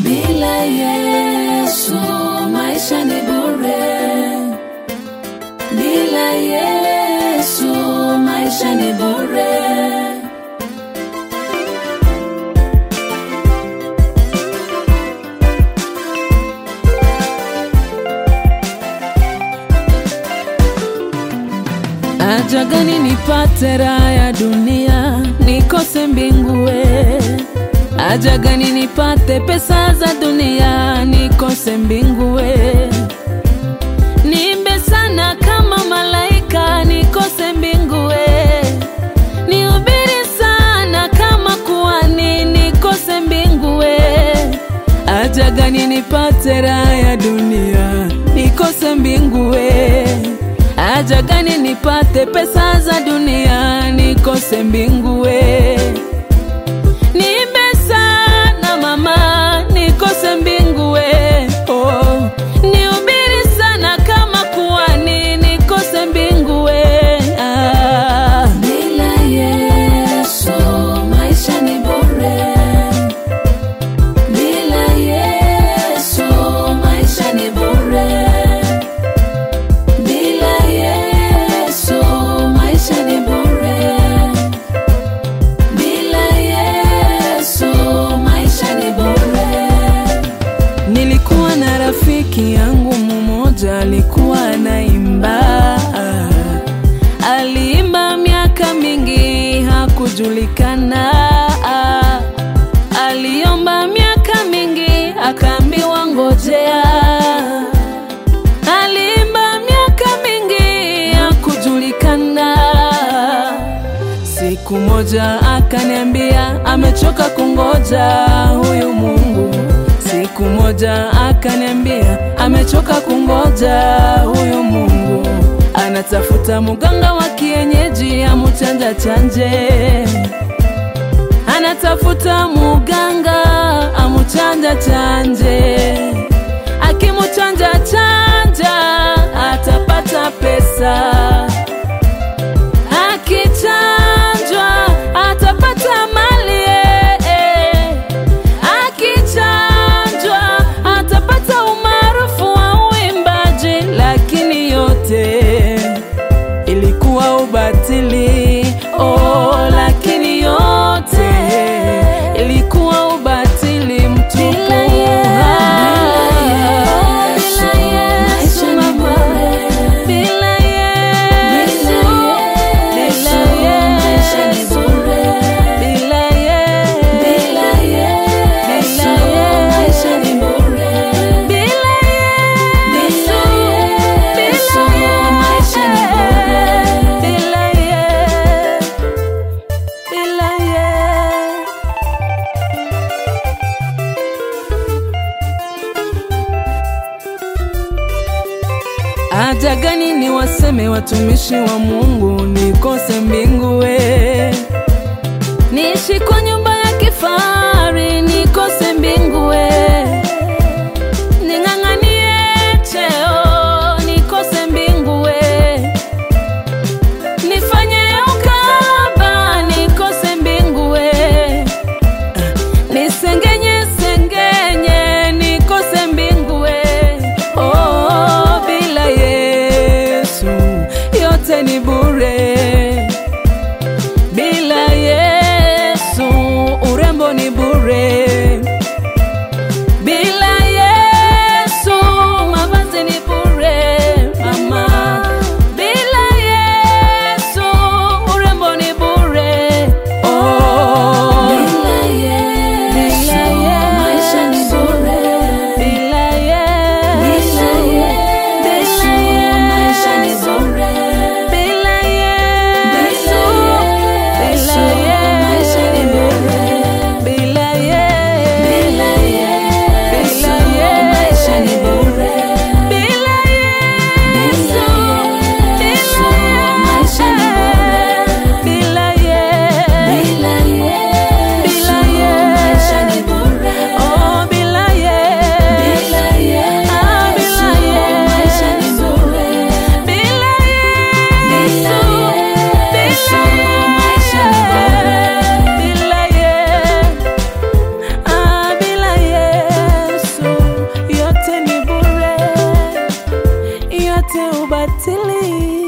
Bila Yesu maisha ni bure. Bila Yesu maisha ni bure. Haja gani nipate raha ya dunia nikose mbingue? Haja gani nipate pesa za dunia nikose mbingue? Niimbe sana kama malaika nikose mbingue, nihubiri sana kama kuhani nikose mbingue. Haja gani nipate raha ya dunia nikose mbingue? Haja gani nipate pesa za dunia nikose mbingue? Niimbe sana mama nikose mbingue. Oh, nihubiri sana kama kuhani nikose mbingue. Ah. Bila Yesu maisha ni bure. Bila Yesu maisha ni bure. Bila Yesu maisha ni bure. Bila Yesu maisha ni bure. Nilikuwa na rafiki yangu mmoja alikuwa anaimba, aliimba miaka mingi hakujulikana, aliomba miaka mingi akaambiwa ngojea Alimba miaka mingi ya kujulikana. Siku moja akaniambia amechoka kungoja huyu Mungu. Siku moja akaniambia amechoka kungoja huyu Mungu. Anatafuta muganga wa kienyeji amuchanja chanje, anatafuta muganga amuchanja chanje akimuchanja chanja atapata pesa, akichanjwa atapata mali, eh, eh. akichanjwa atapata umaarufu wa uimbaji, lakini yote ilikuwa ubatili. Oh, lakini yote ilikuwa ubatili mtupu. Bila Yesu, mama. Bila Yesu, bila Yesu, bila Yesu, bila Yesu, maisha ni bure. Bila Yesu, bila maisha ni bure. Bila Yesu, bila Yesu. Haja gani ni waseme watumishi wa Mungu nikose mbingu we niishi kwa nyumba ya kifahari nikose mbingu we ning'ang'anie cheo nikose mbingu we nifanye ukaba nikose mbingu we nisengenye sengenye nikose mbingu we oh, bila Yesu yote ni bure bila Yesu urembo ni bure bila Yesu mavazi ni bure mama bila Yesu urembo ni bure oh bila Yesu maisha ni bure bila Yesu bila Yesu maisha ni bure bila Yesu bila Yesu maisha ni bure bila Yesu ubatili